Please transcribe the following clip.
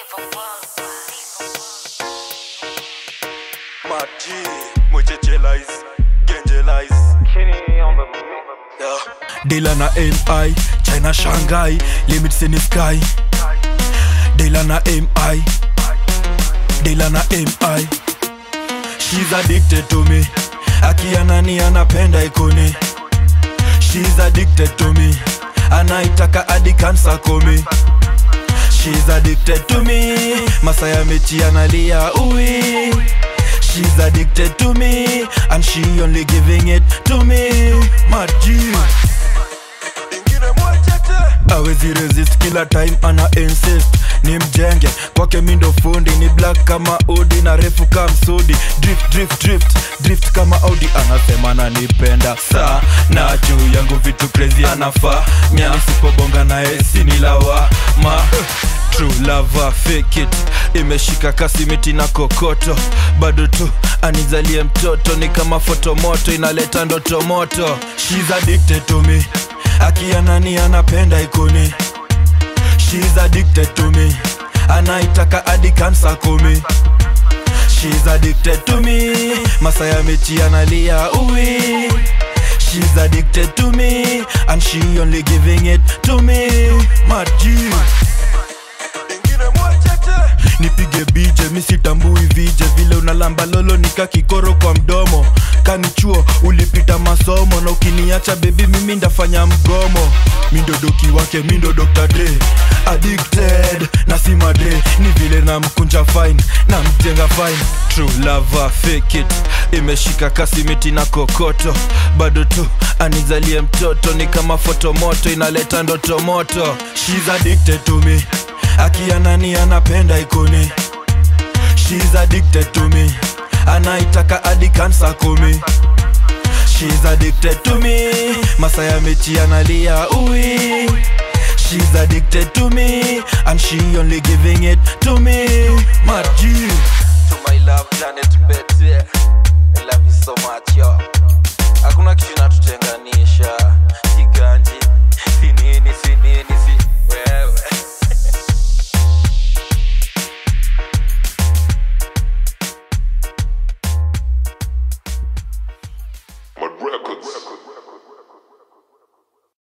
Maji, mwechechelis, gengelis. Yeah. Dela na MI, China Shanghai, limits in the sky. Dela na MI, Dela na MI. She's addicted to me, akia nani anapenda ikoni. She's addicted to me, anaitaka hadi kansa komi. She's addicted to me, masaya mechi analia ui. She's addicted to me, and she only giving it to me. Maji. Ingine mwechete. awezi resist kila time ana insist ni mjenge kwake mindo fundi ni black kama udi na refu kama msudi drift drift drift drift kama audi anasema nanipenda saa na juu yangu vitu crazy anafaa nisipobonga naye sinilawa ma True lover fake it imeshika kasi miti na kokoto bado tu anizalie mtoto ni kama fotomoto inaleta ndoto moto She's addicted to me akia nani anapenda ikoni She's addicted to me anaitaka hadi kansa kumi She's addicted to me masaya mechi analia ui She's addicted to me and she only giving it to me Maji Ingine mwechete. nipige bije misitambui vije vile unalamba lolo nika kikoro kwa mdomo kanichuo ulipita masomo na ukiniacha bebi mimi ndafanya mgomo mindodoki wake mindo Dr. Dre addicted na si madre ni vile na mkunja fine na mjenga fine true lover fake it imeshika kasi miti na kokoto bado tu anizalie mtoto ni kama fotomoto inaleta ndoto moto She's addicted to me akia nani anapenda ikoni She's addicted to me anaitaka hadi kansa kumi She's addicted to me masaya mechi analia ui She's addicted to me and she only giving it to me Maji